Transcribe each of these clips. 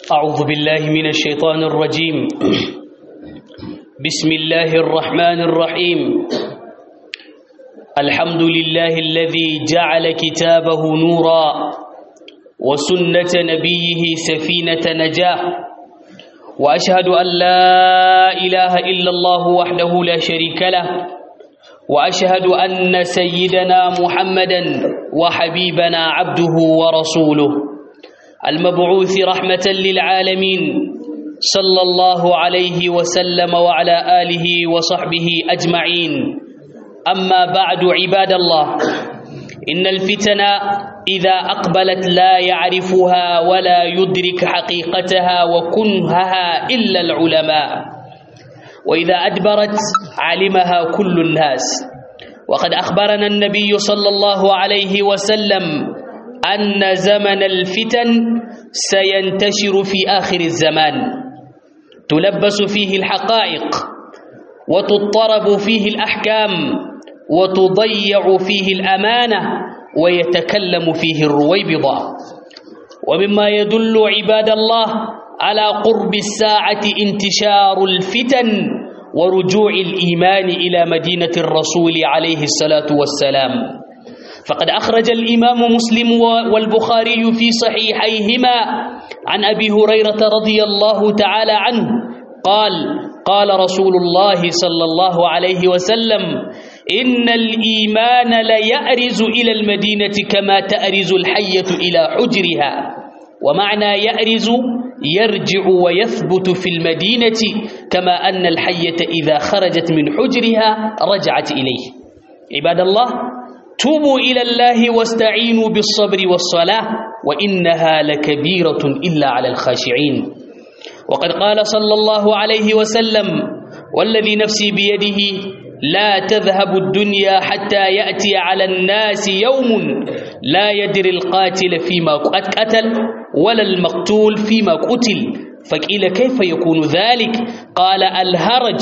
أعوذ بالله من الشيطان الرجيم بسم الله الرحمن الرحيم الحمد لله الذي جعل كتابه نورا وسنة نبيه سفينة نجاة وأشهد أن لا إله إلا الله وحده لا شريك له وأشهد أن سيدنا محمدا وحبيبنا عبده ورسوله المبعوث رحمة للعالمين صلى الله عليه وسلم وعلى آله وصحبه أجمعين أما بعد عباد الله إن الفتن إذا أقبلت لا يعرفها ولا يدرك حقيقتها وكنهها إلا العلماء وإذا أدبرت علمها كل الناس وقد أخبرنا النبي صلى الله عليه وسلم أن زمن الفتن سينتشر في آخر الزمان تلبس فيه الحقائق وتضطرب فيه الأحكام وتضيع فيه الأمانة ويتكلم فيه الرويبضة ومما يدل عباد الله على قرب الساعة انتشار الفتن ورجوع الإيمان إلى مدينة الرسول عليه الصلاة والسلام فقد أخرج الإمام مسلم والبخاري في صحيحيهما عن أبي هريرة رضي الله تعالى عنه قال قال رسول الله صلى الله عليه وسلم إن الإيمان ليأرز إلى المدينة كما تأرز الحية إلى حجرها ومعنى يأرز يرجع ويثبت في المدينة كما أن الحية إذا خرجت من حجرها رجعت إليه عباد الله توبوا إلى الله واستعينوا بالصبر والصلاة وإنها لكبيرة إلا على الخاشعين وقد قال صلى الله عليه وسلم والذي نفسي بيده لا تذهب الدنيا حتى يأتي على الناس يوم لا يدري القاتل فيما قتل ولا المقتول فيما قتل فقيل كيف يكون ذلك قال الهرج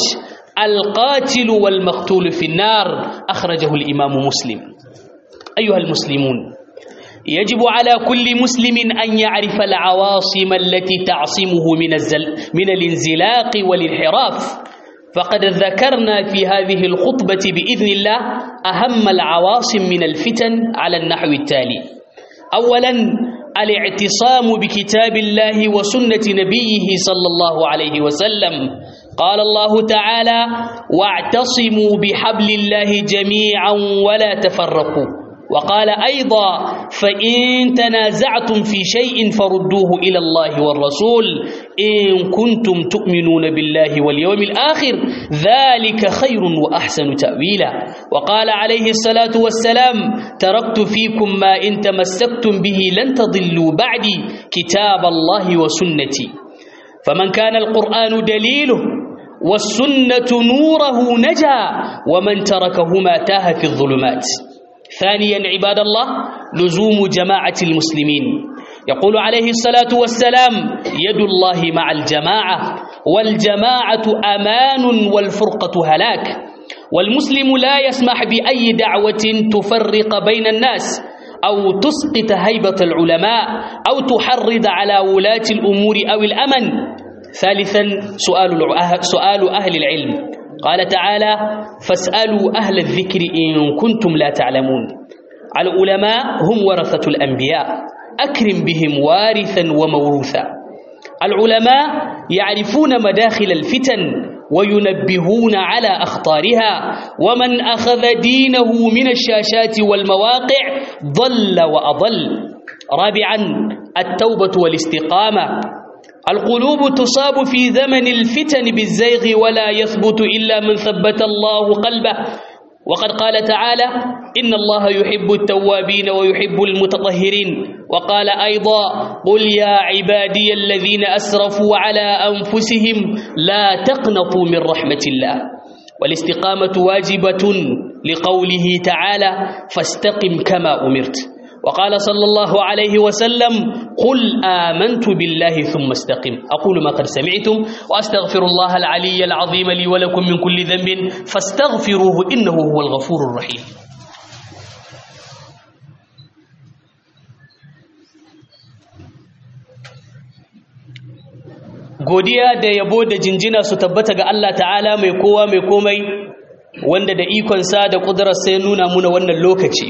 القاتل والمقتول في النار أخرجه الإمام مسلم أيها المسلمون يجب على كل مسلم أن يعرف العواصم التي تعصمه من, الزل من الانزلاق والانحراف فقد ذكرنا في هذه الخطبة بإذن الله أهم العواصم من الفتن على النحو التالي أولا الاعتصام بكتاب الله وسنة نبيه صلى الله عليه وسلم قال الله تعالى واعتصموا بحبل الله جميعا ولا تفرقوا وقال أيضا فإن تنازعتم في شيء فردوه إلى الله والرسول إن كنتم تؤمنون بالله واليوم الآخر ذلك خير وأحسن تأويلا وقال عليه الصلاة والسلام تركت فيكم ما إن تمسكتم به لن تضلوا بعدي كتاب الله وسنتي فمن كان القرآن دليله والسنة نوره نجا ومن تركهما تاه في الظلمات ثانيا عباد الله لزوم جماعة المسلمين يقول عليه الصلاة والسلام يد الله مع الجماعة والجماعة أمان والفرقة هلاك والمسلم لا يسمح بأي دعوة تفرق بين الناس أو تسقط هيبة العلماء أو تحرض على ولاة الأمور أو الأمن ثالثا سؤال سؤال أهل العلم قال تعالى فاسألوا أهل الذكر إن كنتم لا تعلمون العلماء هم ورثة الأنبياء أكرم بهم وارثا وموروثا العلماء يعرفون مداخل الفتن وينبهون على أخطارها ومن أخذ دينه من الشاشات والمواقع ضل وأضل رابعا التوبة والاستقامة القلوب تصاب في زمن الفتن بالزيغ ولا يثبت إلا من ثبت الله قلبه وقد قال تعالى إن الله يحب التوابين ويحب المتطهرين وقال أيضا قل يا عبادي الذين أسرفوا على أنفسهم لا تقنطوا من رحمة الله والاستقامة واجبة لقوله تعالى فاستقم كما أمرت وقال صلى الله عليه وسلم قل آمنت بالله ثم استقم أقول ما قد سمعتم وأستغفر الله العلي العظيم لي ولكم من كل ذنب فاستغفروه إنه هو الغفور الرحيم godiya da yabo da jinjina su tabbata ga Allah ta'ala mai kowa mai komai wanda da ikonsa da ƙudurarsa ya nuna muna wannan lokaci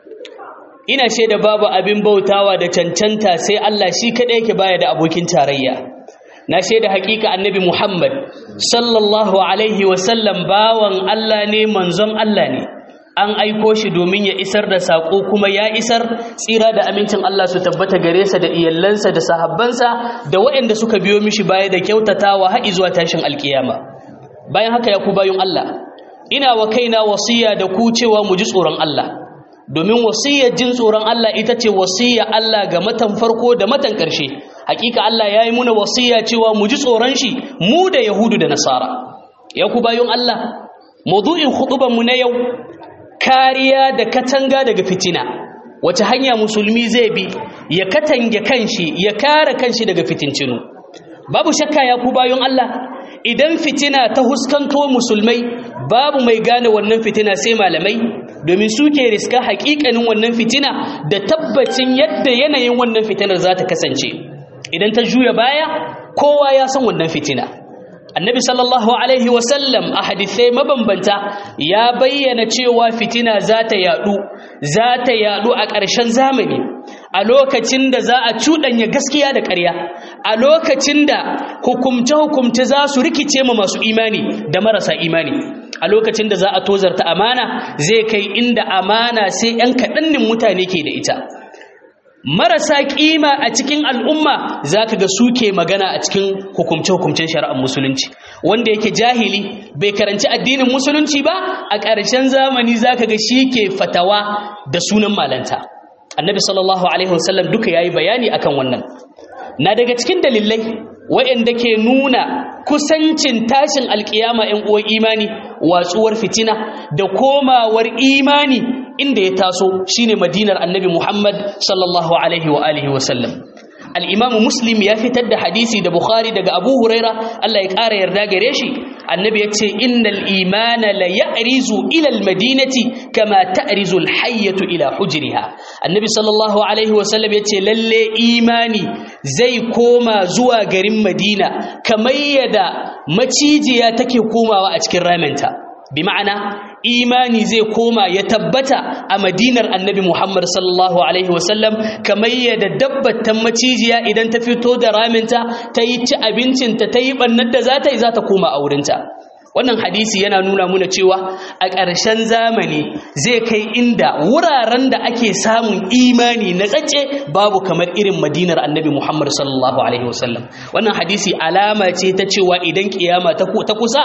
ina shaida babu abin bautawa da cancanta sai Allah shi kaɗai yake baya da abokin tarayya na shaida hakika annabi Muhammad sallallahu alaihi wasallam bawan Allah ne manzon Allah ne an aiko shi domin ya isar da saƙo kuma ya isar tsira da amincin Allah su tabbata gare sa da iyallansa da sahabbansa da waɗanda suka biyo mishi baya da kyautatawa har zuwa tashin alkiyama bayan haka ya ku bayun Allah ina wa kaina wasiya da ku cewa mu ji tsoron Allah domin wasiyar jin tsoron Allah ita ce wasiya Allah ga matan farko da matan ƙarshe hakika Allah ya yi muna wasiya cewa mu ji tsoron shi mu da Yahudu da Nasara ya ku bayun Allah maudu'in mu na yau kariya da katanga daga fitina wace hanya musulmi zai bi ya katange kanshi ya kare kanshi daga fitincinu babu shakka ya ku bayon Allah idan fitina ta huskanto musulmai babu mai gane wannan fitina sai malamai domin suke riska hakikanin wannan fitina da tabbacin yadda yanayin wannan fitinar za ta kasance idan ta juya baya kowa ya san wannan fitina annabi sallallahu alaihi wasallam a hadisai mabambanta ya bayyana cewa fitina za ta yadu za ta yadu a ƙarshen zamani a lokacin da za a cuɗanya gaskiya da ƙarya a lokacin da hukumce-hukumce za su rikice ma masu imani da marasa imani a lokacin da za a tozarta amana zai kai inda amana sai 'yan kaɗannin mutane ke da ita marasa kima a cikin al'umma zaka ga suke magana a cikin hukumce-hukumcen shari'ar musulunci wanda yake jahili bai karanci addinin musulunci ba a ƙarshen zamani zaka ga shi ke fatawa da sunan malanta annabi sallallahu alaihi wasallam duka yayi bayani akan wannan na daga cikin dalilai waɗanda ke nuna kusancin tashin alkiyama 'yan uwan imani watsuwar fitina da komawar imani inda ya taso shine madinar annabi Muhammad sallallahu alaihi wa alihi wa sallam al-imam muslim ya fitar da hadisi da bukhari daga abu huraira Allah ya ƙara yarda gare shi annabi ya ce innal imana la ya'rizu ila al-madinati kama ta'rizu al-hayyatu ila hujriha annabi sallallahu alaihi wa sallam ya ce lalle imani zai koma zuwa garin madina kamar yadda macijiya take komawa a cikin raminta bi ma'ana imani zai koma ya tabbata a madinar annabi Muhammad sallallahu alaihi wasallam kamar yadda dabbatan macijiya idan ta fito da raminta ta yi ci abincinta ta yi bannar da za ta yi za ta koma a wurinta wannan hadisi yana nuna muna cewa a ƙarshen zamani zai kai inda wuraren da ake samun imani na tsace babu kamar irin madinar annabi Muhammad sallallahu alaihi wasallam wannan hadisi alama ce ta cewa idan kiyama ta kusa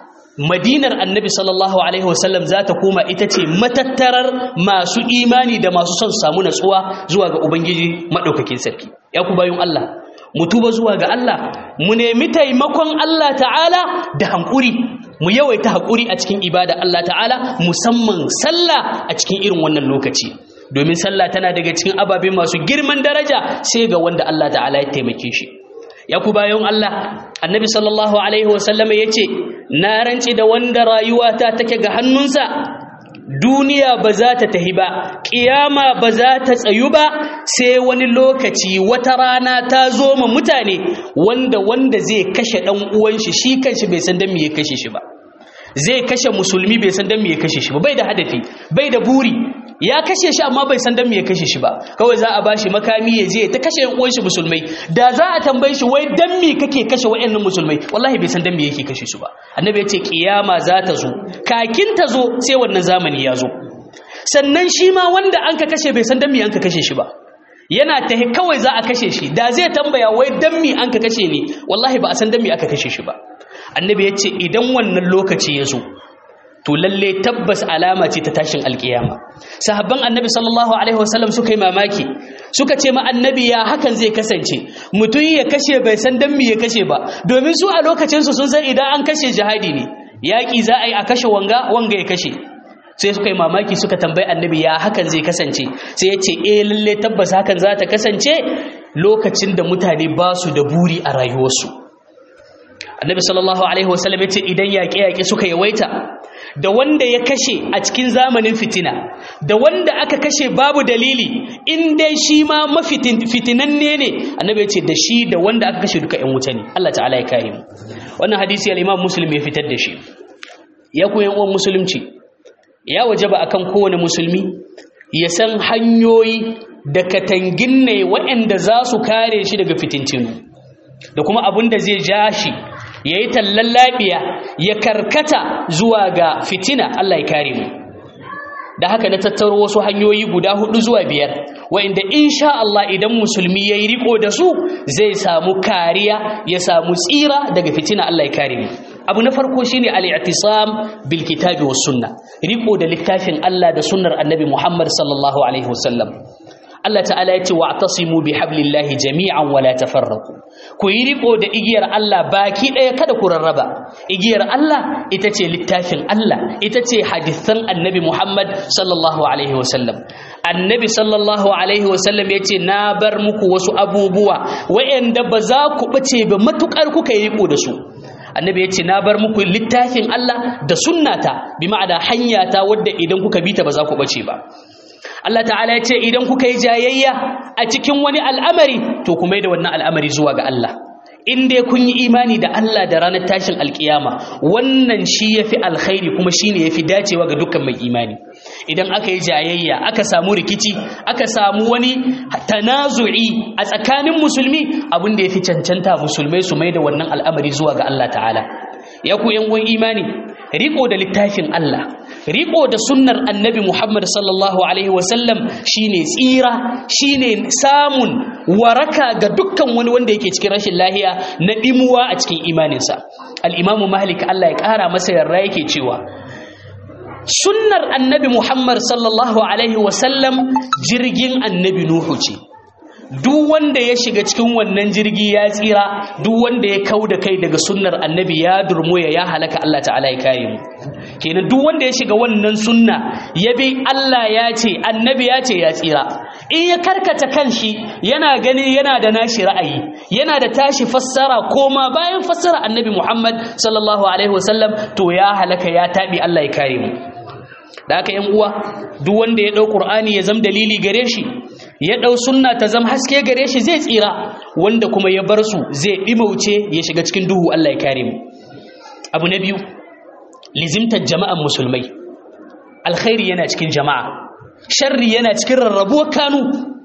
madinar annabi sallallahu alaihi wasallam za ta koma ita ce matattarar masu imani da masu son samu natsuwa zuwa ga ubangiji maɗaukakin sarki ya ku bayun Allah mu tuba zuwa ga Allah mu nemi taimakon Allah ta'ala da hankuri mu yawaita haƙuri a cikin ibada Allah ta'ala musamman sallah a cikin irin wannan lokaci domin sallah tana daga cikin ababe masu girman daraja sai ga wanda Allah ta'ala ya taimake shi ya ku bayan Allah annabi sallallahu alaihi wasallam ya ce na rance da wanda rayuwata take ga hannunsa duniya ba za ta tahi ba ƙiyama ba za ta tsayu ba sai wani lokaci wata rana ta zo ma mutane wanda wanda zai kashe ɗan uwan shi shi kanshi bai san dan me ya kashe shi ba zai kashe musulmi bai san dan me ya kashe shi ba bai da hadafi bai da buri ya kashe shi amma bai san dan me ya kashe shi ba kawai za a bashi makami ya je ta kashe yan uwan shi musulmai da za a tambaye shi wai dan me kake kashe wayannan musulmai wallahi bai san dan me yake kashe su ba annabi ya ce kiyama za ta zo kakin ta zo sai wannan zamani ya zo sannan shi ma wanda an ka kashe bai san dan me an ka kashe shi ba yana ta kawai za a kashe shi da zai tambaya wai dan me an ka kashe ni wallahi ba a san dan me aka kashe shi ba annabi ya ce idan wannan lokaci ya zo to lalle tabbas alama ce ta tashin alkiyama sahabban annabi sallallahu alaihi wasallam suka yi mamaki suka ce ma annabi ya hakan zai kasance mutum ya kashe bai san dan me ya kashe ba domin su a lokacin su sun san idan an kashe jihadi ne yaki za a yi a kashe wanga wanga ya kashe sai suka yi mamaki suka tambayi annabi ya hakan zai kasance sai ya ce eh lalle tabbas hakan za ta kasance lokacin da mutane ba su da buri a rayuwarsu annabi sallallahu alaihi wasallam ya ce idan yaƙe-yaƙe suka yawaita da wanda ya kashe a cikin zamanin fitina da wanda aka kashe babu dalili in dai shi ma mafitinanne ne annabi ya ce da shi da wanda aka kashe duka 'yan wuta ne Allah ta'ala ya kare mu wannan hadisi al-Imam Muslim ya fitar da shi ya koyan uwan musulunci ya wajaba akan kowane musulmi ya san hanyoyi da katangin ne waɗanda za su kare shi daga fitintinu da kuma abin da zai ja shi ya yi tallan lafiya ya karkata zuwa ga fitina Allah ya kare mu da haka na tattaro wasu hanyoyi guda hudu zuwa biyar wa'inda insha Allah idan musulmi ya yi riko da su zai samu kariya ya samu tsira daga fitina Allah ya kare mu abu na farko shine al-i'tisam bil kitabi was sunna riko da littafin Allah da sunnar annabi Muhammad sallallahu alaihi wasallam Allah ta'ala ya ce wa'tasimu bihablillahi jami'an wala tafarraqu ku yi riko da igiyar Allah baki daya kada ku rarraba igiyar Allah ita ce littafin Allah ita ce hadisan annabi Muhammad sallallahu alaihi wasallam annabi sallallahu alaihi wasallam ya ce na bar muku wasu abubuwa wa'anda ba za ku bace ba matukar kuka yi riko da su annabi ya ce na bar muku littafin Allah da sunnata bi ma'ana hanyata wadda idan kuka bi ta ba za ku bace ba Allah ta'ala ya ce idan kuka yi jayayya a cikin wani al'amari to kuma da wannan al'amari zuwa ga Allah in dai kun yi imani da Allah da ranar tashin alkiyama wannan shi yafi alkhairi kuma shine yafi dacewa ga dukkan mai imani idan aka yi jayayya aka samu rikici aka samu wani tanazu'i a tsakanin musulmi abin da yafi cancanta musulmai su mai da wannan al'amari zuwa ga Allah ta'ala ya ku yan imani riko da littafin Allah riko da sunnar annabi Muhammad sallallahu alaihi wasallam shine tsira shine samun waraka ga dukkan wani wanda yake cikin rashin lahiya na dimuwa a cikin imaninsa al-Imam Malik Allah ya kara masa yarda yake cewa sunnar annabi Muhammad sallallahu alaihi wasallam jirgin annabi Nuhu ce duk wanda ya shiga cikin wannan jirgi ya tsira duk wanda ya kau da kai daga sunnar annabi ya durmoya ya halaka Allah ta'ala ya kare mu kenan duk wanda ya shiga wannan sunna ya bi Allah ya ce annabi ya ce ya tsira in ya karkata kanshi yana gani yana da nashi ra'ayi yana da tashi fassara koma bayan fassara annabi Muhammad sallallahu alaihi wasallam to ya halaka ya tabi Allah ya kare mu da haka yan uwa duk wanda ya dau qur'ani ya zama dalili gare shi ya dau sunna ta zama haske gare shi zai tsira wanda kuma ya bar su zai dimauce ya shiga cikin duhu Allah ya kare mu abu na biyu lizimtar jama'an musulmai alkhairi yana cikin jama'a sharri yana cikin rarrabuwar kanu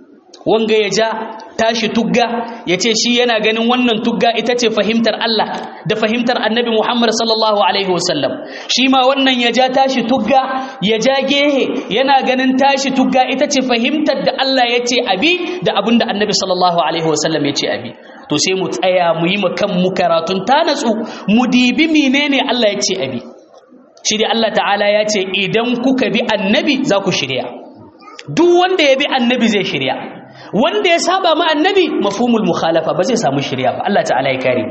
wanga ya ja tashi tugga ya ce shi yana ganin wannan tugga ita ce fahimtar Allah da fahimtar annabi Muhammad sallallahu Alaihi wasallam shi ma wannan ya ja tashi tugga ya ja gehe yana ganin tashi tugga ita ce fahimtar da Allah ya ce abi da abin da annabi sallallahu Alaihi wasallam ya ce abi to sai mu tsaya mu yi kan mu karatun ta natsu mu dibi menene Allah ya ce abi shi dai Allah ta'ala ya ce idan kuka bi annabi za ku shirya duk wanda ya bi annabi zai shirya wanda ya saba ma annabi mafhumul mukhalafa ba zai samu shirya ba Allah ta'ala ya kare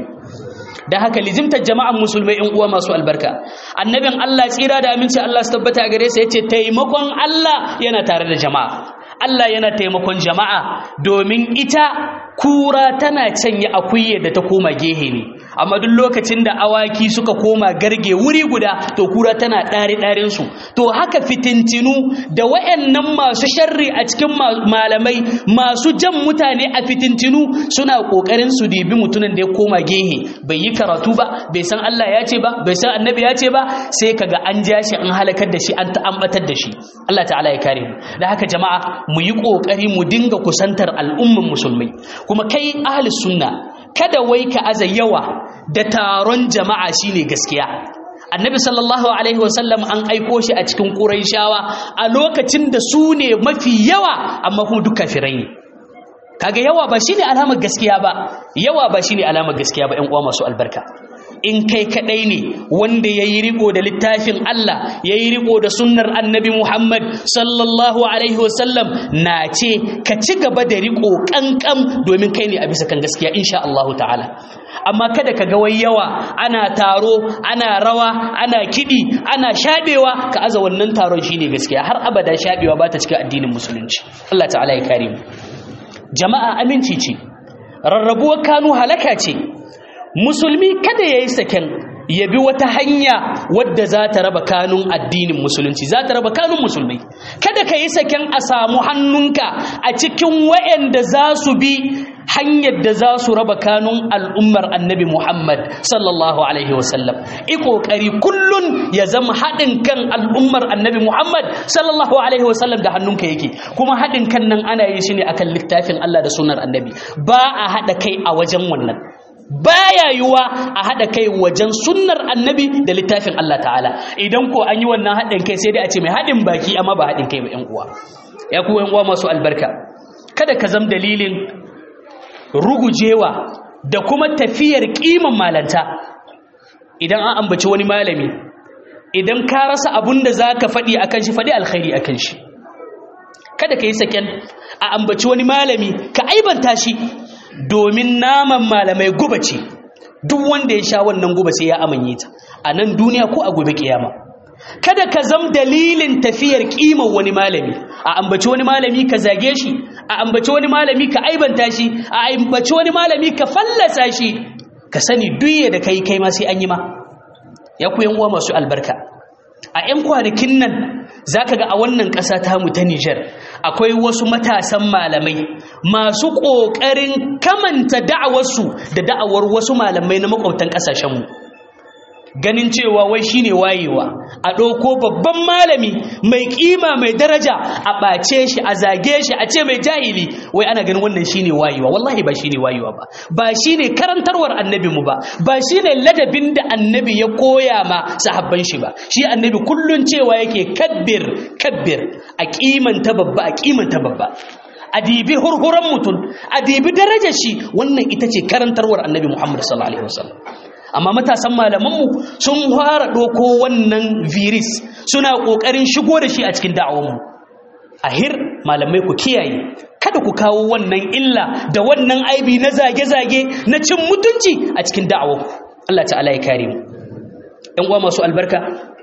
da haka lizimtar jama'an musulmai in uwa masu albarka annabin Allah tsira da aminci Allah su tabbata gare sa yace taimakon Allah yana tare da jama'a Allah yana taimakon jama'a domin ita kura tana canye akuye da ta koma gehe ne amma duk lokacin da awaki suka koma garge wuri guda to kura tana ɗari ɗarin su to haka fitintinu da wayannan masu sharri a cikin malamai masu jan mutane a fitintinu suna kokarin su dibi mutumin da ya koma gehe bai yi karatu ba bai san Allah ya ce ba bai san annabi ya ce ba sai kaga an ja shi an halakar da shi an ta'ambatar da shi Allah ta'ala ya kare mu da haka jama'a mu yi kokari mu dinga kusantar al'umman musulmai kuma kai ahli sunna kada wai ka aza yawa da taron jama'a shine gaskiya annabi sallallahu alaihi wasallam an aiko shi a cikin quraishawa a lokacin da su ne mafi yawa amma kuma duk kafirai ne kaga yawa ba shine alamar gaskiya ba yawa ba shine alamar gaskiya ba ƴan uwa masu albarka in kai kadai ne wanda yayi riko da littafin Allah yayi riko da sunnar annabi Muhammad sallallahu alaihi wasallam na ce ka ci gaba da riko kankan domin kai ne a bisa kan gaskiya insha Allah ta'ala amma kada ka ga wai yawa ana taro ana rawa ana kidi ana shabewa ka aza wannan taron shine gaskiya har abada shabewa ba ta cikin addinin musulunci Allah ta'ala ya kare mu jama'a aminci ce rarrabuwar kanu halaka ce musulmi kada ya yi saken ya bi wata hanya wadda za ta raba kanun addinin musulunci za ta raba kanun musulmai kada ka yi saken a samu hannunka a cikin wa'anda za su bi hanyar da za su raba kanun al'ummar annabi Muhammad sallallahu alaihi wasallam i kokari kullun ya zama haɗin kan al'ummar annabi Muhammad sallallahu alaihi wasallam da hannunka yake kuma haɗin kan nan ana yin shi ne akan littafin Allah da sunar annabi ba a haɗa kai a wajen wannan baya yiwa a haɗa kai wajen sunnar annabi da littafin Allah ta'ala idan ko an yi wannan haɗin kai sai dai a ce mai haɗin baki amma ba haɗin kai ba ƴan uwa ya ku ƴan uwa masu albarka kada ka zam dalilin rugujewa da kuma tafiyar kiman malanta idan an ambaci wani malami idan ka rasa abun da za ka faɗi akan shi faɗi alkhairi akan shi kada ka yi saken a ambaci wani malami ka aibanta shi domin naman malamai guba ce duk wanda ya sha wannan guba sai ya amanye ta a nan duniya ko a gobe kiyama kada ka zam dalilin tafiyar kiman wani malami a ambaci wani malami ka zage shi a ambaci wani malami ka aibanta shi a ambaci wani malami ka fallasa shi ka sani duye da kai kai ma sai an yi ma ya ku uwa masu albarka a 'yan kwanakin nan za ka ga a wannan ƙasa tamu ta Nijar akwai wasu matasan malamai masu ƙoƙarin kamanta da'awarsu da da'awar wasu malamai na makwabtan ƙasashenmu ganin cewa wai shine wayewa a ɗauko babban malami mai ƙima mai daraja a ɓace shi a zage shi a ce mai jahili wai ana ganin wannan shine wayewa wallahi ba shine wayewa ba ba shine karantarwar annabi mu ba ba shine ladabin da annabi ya koya ma sahabban shi ba shi annabi kullun cewa yake kabbir kabbir a kimanta babba a kimanta babba a dibi hurhuran mutum a dibi darajar shi wannan ita ce karantarwar annabi muhammad sallallahu alaihi wasallam amma matasan malamanmu sun fara ɗoko wannan virus suna ƙoƙarin shigo da shi a cikin da'awanmu ahir malamai ku kiyaye kada ku kawo wannan illa da wannan aibi na zage-zage na cin mutunci a cikin da'awanku Allah ta'ala ya kare mu ɗan uwa masu albarka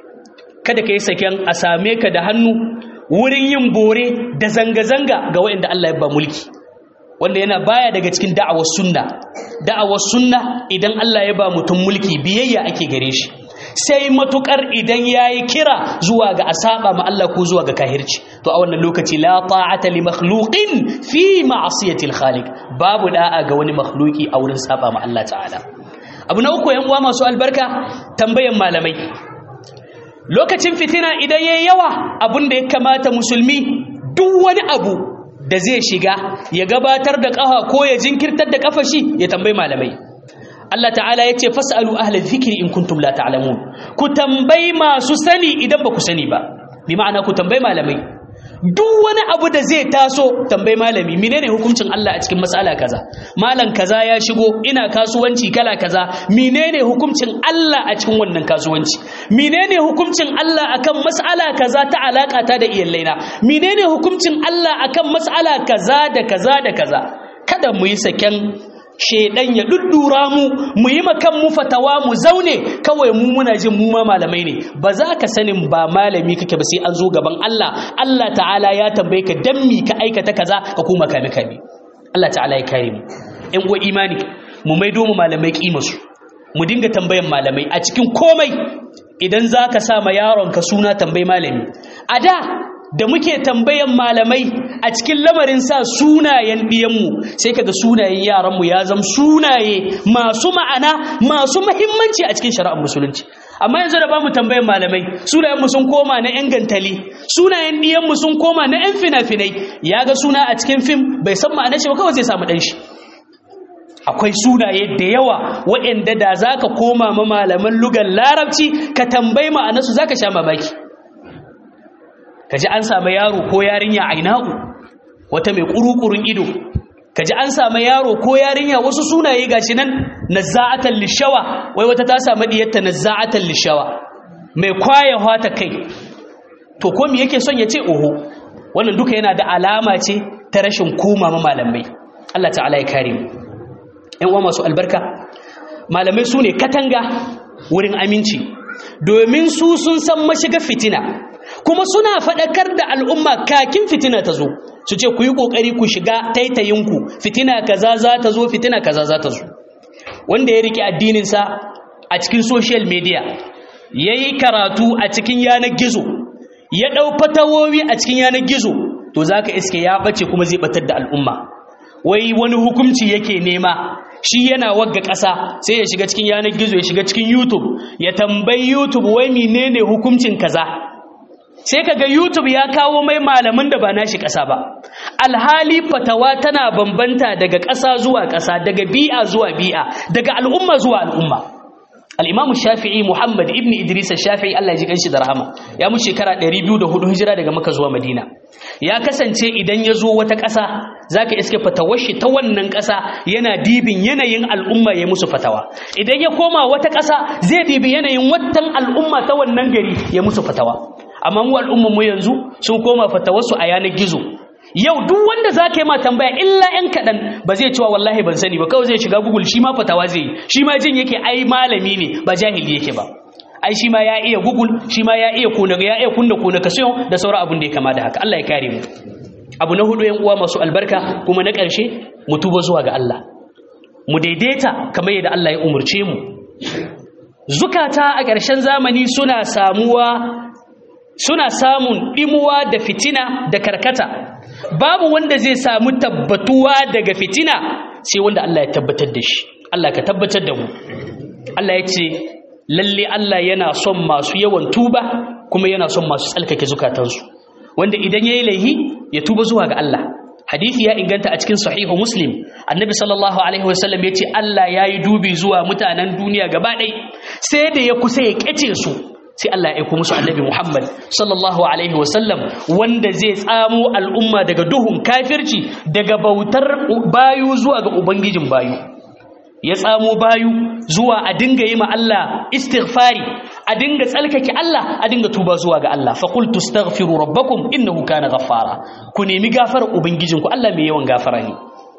kada ka yi saken a same ka da hannu wurin yin bore da zanga-zanga ga waɗanda Allah ya ba mulki wanda yana baya daga cikin da'awar sunna da'awar sunna idan Allah ya ba mutum mulki biyayya ake gare shi sai matukar idan yayi kira zuwa ga asaba ma Allah ko zuwa ga kahirci to a wannan lokaci la ta'ata li makhluqin fi ma'siyati al-khaliq babu da'a ga wani makhluki a wurin saba ma Allah ta'ala abu na uku yan uwa masu albarka tambayan malamai lokacin fitina idan yayi yawa abun da ya kamata musulmi duk wani abu da zai shiga ya gabatar da ƙafa ko ya jinkirtar da ƙafa shi ya tambayi malamai Allah ta'ala ya ce fas'alu ahlal zikri in kuntum la ta'lamun ku tambayi masu sani idan ba ku sani ba bi ma'ana ku tambayi malamai duk wani abu da zai taso tambayi malami menene hukuncin Allah a cikin mas'ala kaza malam kaza ya shigo ina kasuwanci kala kaza menene hukuncin Allah a cikin wannan kasuwanci menene hukuncin Allah akan mas'ala kaza ta alaka ta da iyalaina menene hukuncin Allah akan mas'ala kaza da kaza da kaza kada mu yi saken shedan ya duddura mu mu yi makan mu fatawa mu zaune kawai mu muna jin mu ma malamai ne ba za ka sanin ba malami kake ba sai an zo gaban Allah Allah ta'ala ya tambaye ka dan mi ka aikata kaza ka kuma kame kame Allah ta'ala ya kare mu ƴan uwa imani mu maido mu malamai kima su mu dinga tambayan malamai a cikin komai idan za ka sa ma yaron ka suna tambayi malami a da da muke tambayan malamai a cikin lamarin sa sunayen ɗiyanmu sai kaga sunayen yaranmu ya zama sunaye masu ma'ana masu mahimmanci a cikin shari'ar musulunci amma yanzu da ba mu tambayan malamai sunayenmu sun koma na 'yan gantali sunayen ɗiyanmu sun koma na 'yan fina-finai ya ga suna a cikin fim bai san ma'anar shi ba kawai zai samu ɗan shi akwai sunaye da yawa waɗanda da za ka koma ma malaman lugar larabci ka tambayi ma'anarsu za ka sha mamaki ka ji an samu yaro ko yarinya aina'u wata mai ƙuruƙurin ido ka ji an samu yaro ko yarinya wasu sunaye gashi nan nazza'atan lishawa wai wata ta samu diyarta nazza'atan lishawa mai kwaye hata kai to ko me yake son ya ce oho wannan duka yana da alama ce ta rashin koma ma malamai Allah ta'ala ya kare mu ƴan uwa masu albarka malamai su ne katanga wurin aminci domin su sun san mashiga fitina kuma suna faɗakar da al'umma kakin fitina ta zo su ce ku yi ƙoƙari ku shiga taitayinku fitina kaza za ta zo fitina kaza za ta zo wanda ya riƙe addininsa a cikin social media yayi karatu a cikin yanar gizo ya dau fatawowi a cikin yanar gizo to zaka iske ya bace kuma zai batar da al'umma wai wani hukunci yake nema shi yana wagga ƙasa sai ya shiga cikin yanar gizo ya shiga cikin youtube ya tambayi youtube wai menene hukuncin kaza sai kaga youtube ya kawo mai malamin da ba nashi ƙasa ba alhali fatawa tana bambanta daga ƙasa zuwa ƙasa daga bi'a zuwa bi'a daga al'umma zuwa al'umma al-imam shafi'i muhammad ibn idris shafi'i Allah ya ji kanshi da rahama ya mu shekara 204 hijira daga makka zuwa madina ya kasance idan ya zo wata ƙasa zaka iske fatawar shi ta wannan ƙasa yana dibin yanayin al'umma ya musu fatawa idan ya koma wata ƙasa zai dibi yanayin watan al'umma ta wannan gari ya musu fatawa amma mu al'umman mu yanzu sun koma fatawarsu a yanar gizo yau duk wanda za ka yi ma tambaya illa ‘yan kaɗan ba zai cewa wallahi ban sani ba kawai zai shiga google shi ma fatawa zai yi shi ma jin yake ai malami ne ba jahili yake ba ai shi ma ya iya google shi ma ya iya kuna ya iya kunna kuna kasiyon da sauran abin da ya kama da haka Allah ya kare mu abu na hudu yan uwa masu albarka kuma na ƙarshe mu tuba zuwa ga Allah mu daidaita kamar yadda Allah ya umurce mu zukata a ƙarshen zamani suna samuwa suna samun ɗimuwa da fitina da karkata babu wanda zai samu tabbatuwa daga fitina sai wanda Allah ya tabbatar da shi Allah ka tabbatar da mu Allah ya ce lalle Allah yana son masu yawan tuba kuma yana son masu tsalkake zukatansu wanda idan yayi laihi ya tuba zuwa ga Allah hadisi ya inganta a cikin sahihu muslim annabi sallallahu alaihi wasallam ya ce Allah ya yi dubi zuwa mutanen duniya gaba ɗaya sai da ya kusa ya ƙyace su sai Allah ya aiko musu annabi Muhammad sallallahu alaihi wasallam wanda zai tsamo al'umma daga duhun kafirci daga bautar bayu zuwa ga ubangijin bayu ya tsamo bayu zuwa a dinga yi ma Allah istighfari a dinga tsalkake Allah a dinga tuba zuwa ga Allah fa qultu astaghfiru rabbakum innahu kana ghaffara ku nemi gafarar ubangijinku Allah mai yawan gafara ne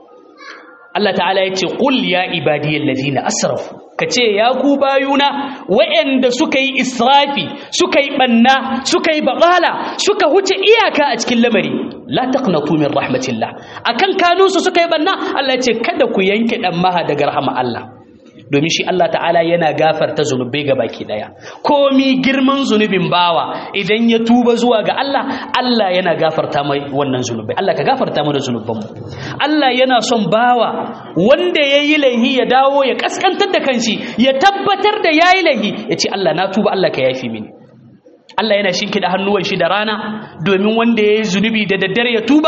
Allah ta'ala ya ce qul ya ibadiyal ladina asrafu kace ya ku bayuna waɗanda suka yi israfi suka yi banna suka yi baƙala suka huce iyaka a cikin lamari la taqnatu min rahmatillah akan kanunsu suka yi banna Allah ya ce kada ku yanke dan maha daga rahama Allah domin shi Allah ta'ala yana gafarta zunubai ga baki daya komi girman zunubin bawa idan ya tuba zuwa ga Allah Allah yana gafarta mai wannan zunubai Allah ka gafarta mu da zunubanmu Allah yana son bawa wanda yayi laihi ya dawo ya kaskantar da kanshi ya tabbatar da yayi laihi ya ce Allah na tuba Allah ka yafi mini Allah yana shinkida hannuwan shi da rana domin wanda ya yi zunubi da daddare ya tuba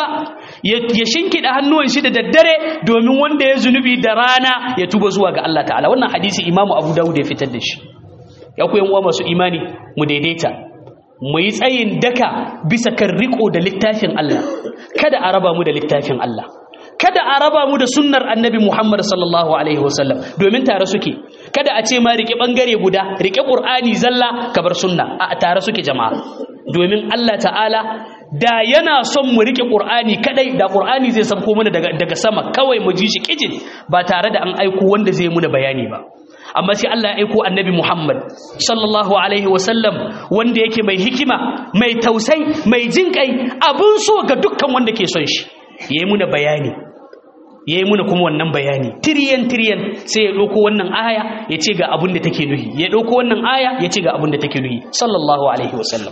ya shinkida hannuwan shi da daddare domin wanda ya zunubi da rana ya tuba zuwa ga Allah ta'ala wannan hadisi imamu abu dawud ya fitar da shi ya ku yan uwa masu imani mu daidaita mu yi tsayin daka bisa kan riko da littafin Allah kada a raba mu da littafin Allah kada a raba mu da sunnar annabi Muhammad sallallahu alaihi wasallam domin tare suke kada a ce ma rike bangare guda rike qur'ani zalla kabar sunna a tare suke jama'a domin Allah ta'ala da yana son mu rike qur'ani kadai da qur'ani zai sauko mana daga daga sama kawai mu ji shi kijin ba tare da an aiko wanda zai muna bayani ba amma sai Allah ya aiko annabi Muhammad sallallahu alaihi wasallam wanda yake mai hikima mai tausai mai jinkai abun so ga dukkan wanda ke son shi yayi muna bayani ya yi muna kuma wannan bayani tiriyan tiriyan sai ya ɗauko wannan aya ya ce ga abin da take nuhi ya ɗauko wannan aya ya ce ga abin da take nuhi sallallahu alaihi wasallam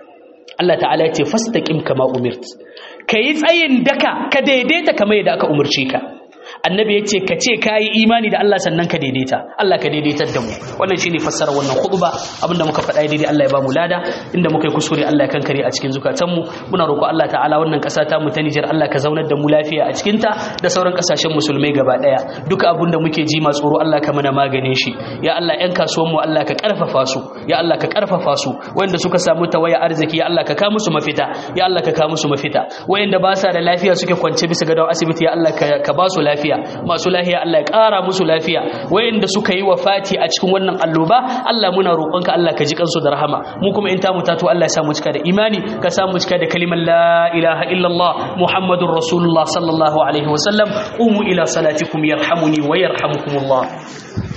Allah ta'ala ya ce fastaqim kama umirt ka yi tsayin daka ka daidaita kamar yadda aka umarce ka annabi ya ce ka ce ka yi imani da Allah sannan ka daidaita Allah ka daidaitar da mu wannan shine fassara wannan khutba abinda muka faɗa daidai Allah ya ba mu lada inda muka yi kuskure Allah ya kankare a cikin zukatan mu muna roƙo Allah ta'ala wannan ƙasa ta mu ta Niger Allah ka zaunar da mu lafiya a cikin ta da sauran ƙasashen musulmai gaba ɗaya duka abinda muke ji ma tsoro Allah ka mana maganin shi ya Allah ƴan kasuwan mu Allah ka ƙarfafa su ya Allah ka ƙarfafa su wanda suka samu tawaya arziki ya Allah ka ka musu mafita ya Allah ka ka musu mafita wayanda ba sa da lafiya suke kwance bisa gadon asibiti ya Allah ka ba su lafiya lafiya masu lafiya Allah ya ƙara musu lafiya wayanda suka yi wafati a cikin wannan alloba Allah muna roƙonka Allah ka ji kansu da rahama mu kuma in ta mutatu Allah ya sa mu cika da imani ka sa mu cika da kalimar la ilaha illallah muhammadur rasulullah sallallahu alaihi wasallam umu ila salatikum yarhamuni wa yarhamukumullah